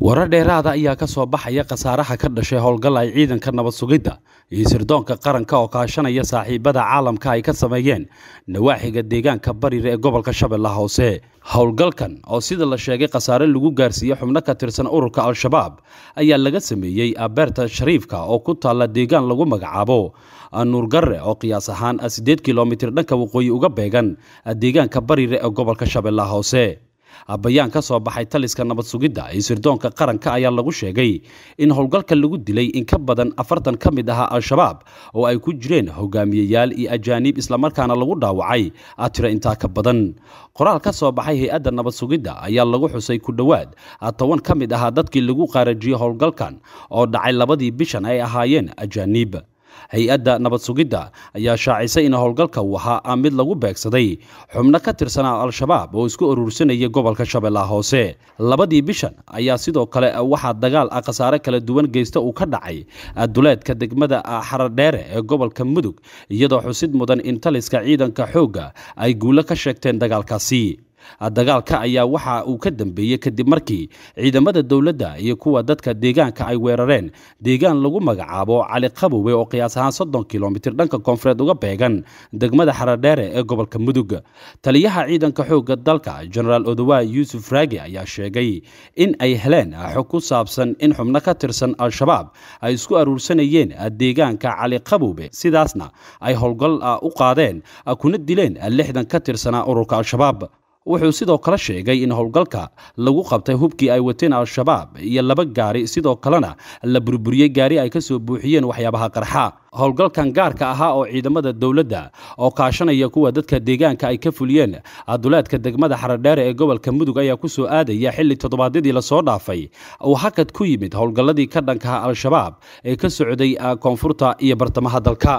warar dheeraada ayaa ka soo baxaya khasaaraha ka dhashay howlgal ay ciidanka nabad sugidda iyo sirdoonka qaranka oo kaashanaya saaxiibada caalamka ay ka sameeyeen nawaaxiga deegaanka barir ee gobolka shabeellaha hoose howlgalkan oo sida la sheegay khasaare lagu gaarsiiyey xubno ka tirsan ururka al-shabaab ayaa laga sameeyey abeerta shariifka oo ku taalla deegaan lagu magacaabo nuurgarre oo qiyaas ahaan siddeed kilomitir dhanka waqooyi uga beegan deegaanka barire ee gobolka shabeellaha hoose bayaan ka soo baxay taliska nabad sugidda iyo sirdoonka qaranka ayaa lagu sheegay in howlgalka lagu dilay in ka badan afartan ka mid ahaa al-shabaab oo ay ku jireen hogaamiyeyaal iyo ajaaniib islamarkaana lagu dhaawacay tiro intaa ka badan qoraal ka soo baxay hay-adda nabad sugidda ayaa lagu xusay ku dhowaad toban ka mid ahaa dadkii lagu qaarajiyey howlgalkan oo dhacay labadii bishan ay ahaayeen ajaaniib hay-adda nabad sugidda ayaa shaacisay in howlgalka uu ahaa mid lagu beegsaday xubno ka tirsanaa al-shabaab oo isku urursanaya gobolka shabeellaha hoose labadii bishan ayaa sidoo kale waxaa dagaal ah khasaare kala duwan geysta uu ka dhacay duleedka degmada xaradheere ee gobolka mudug iyadoo xusid mudan in taliska ciidanka xoogga ay guulo ka sheegteen dagaalkaasi dagaalka ayaa waxa uu ka dambeeyey kadib markii ciidamada dowladda iyo kuwa dadka deegaanka ay weerareen deegaan lagu magacaabo cali qabowe oo qiyaas ahaan soddon kilomitir dhanka koonfureed uga beegan degmada xaradheere ee gobolka mudug taliyaha ciidanka xoogga dalka genaraal odowa yuusuf raagi ayaa sheegay in ay heleen xog ku saabsan in xubno ka tirsan al-shabaab ay isku aruursanayeen deegaanka cali qabowe sidaasna ay howlgal u qaadeen kuna dileen lixdan ka tirsanaa ururka al-shabaab wuxuu sidoo kale sheegay in howlgalka lagu qabtay hubkii ay wateen al-shabaab iyo laba gaari sidoo kalena la burburiyey gaari ay ka soo buuxiyeen waxyaabaha qarxa howlgalkan gaarka ahaa oo ciidamada dowladda oo kaashanaya kuwa dadka deegaanka ay ka fuliyeen duleedka degmada xaradheere ee gobolka mudug ayaa ku soo aadaya xilli toddobaadyadii lasoo dhaafay uu hakad ku yimid howlgalladii ka dhankaha al-shabaab ee ka socday koonfurta iyo bartamaha dalka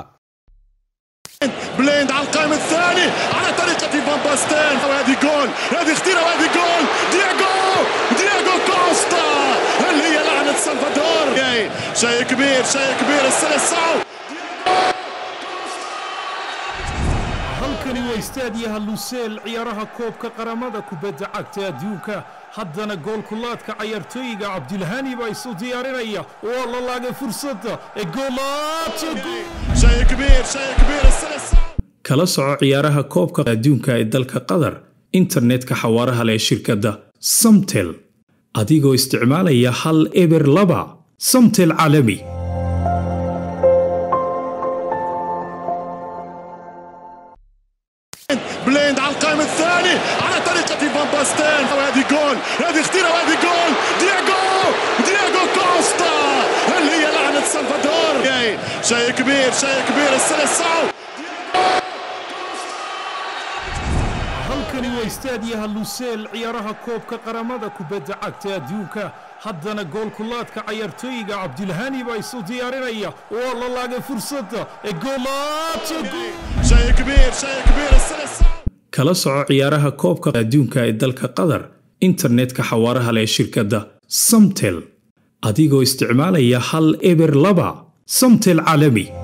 بليند على القائم الثاني على طريقة فان باستين وهذه جول هذه خطيرة وهذه جول دياغو دياغو كوستا اللي هي لعنة سلفادور شيء كبير شيء كبير السلسعو halkani waa istaadiyaha luseel ciyaaraha koobka qaramada kubadda cagta adduunka haddana goolkulaadka cayaartooyiga cabdilhani baa isu diyaarinaya waa la laagay fursadda ee شيء كبير شيء كبير السلسعو kala soco ciyaaraha koobka adduunka ee dalka qatar internetka xawaaraha leh shirkadda samtel adigoo isticmaalaya hal eber laba samtel caalami بليند على القائم الثاني على طريقة فان باستين وهذه جول هذه خطيرة وهذه جول دياغو دياغو كوستا اللي هي لعنة سلفادور شيء كبير شيء كبير السلسعو halkani waa istaadiyaha luseel ciyaaraha koobka qaramada kubadda cagta adduunka haddana goolkulaadka cayaartooyiga cabdilhani baa isu diyaarinaya waa la laagay fursadda ee شيء كبير شيء كبير السلسعو kala soco ciyaaraha koobka adduunka ee dalka qatar internetka xawaaraha leh shirkadda samtel adigoo isticmaalaya hal eber laba samtel caalami